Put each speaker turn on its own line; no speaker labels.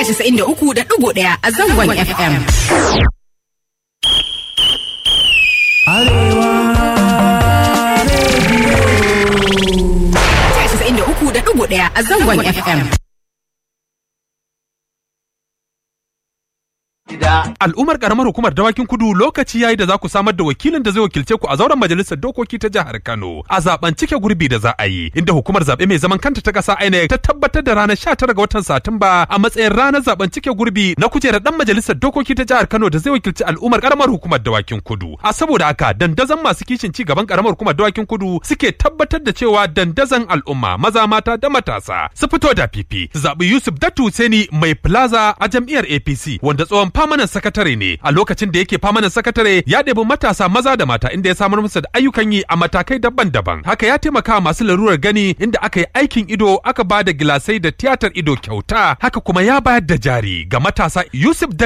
casa'in da uku da ɗigo ɗaya a zangon FM. Casa'in da uku da ɗigo ɗaya a zangon FM.
Al'ummar karamar hukumar dawakin kudu lokaci yayi da za ku samar da wakilin da zai wakilce ku a zauren majalisar dokoki ta jihar Kano a zaben cike gurbi da za a yi inda hukumar zabe mai zaman kanta ta kasa INEC ta tabbatar da ranar 19 ga watan Satumba a matsayin ranar zaben cike gurbi na kujerar dan majalisar dokoki ta jihar Kano da zai wakilci al'ummar karamar hukumar dawakin kudu. A saboda haka dandazon masu kishin ci gaban karamar hukumar dawakin kudu suke tabbatar da cewa dandazon al'umma maza mata da matasa su fito da fifi su zaɓi Yusuf Datu Seni mai plaza a jam'iyyar APC wanda tsohon famanan sakatare ne a lokacin da yake famanan sakatare ya ɗebi matasa maza da mata inda ya samar musu da ayyukan yi a matakai daban-daban haka ya taimaka masu larurar gani inda aka yi aikin ido aka ba da gilasai da tiyatar ido kyauta haka kuma ya bayar da jari ga matasa Yusuf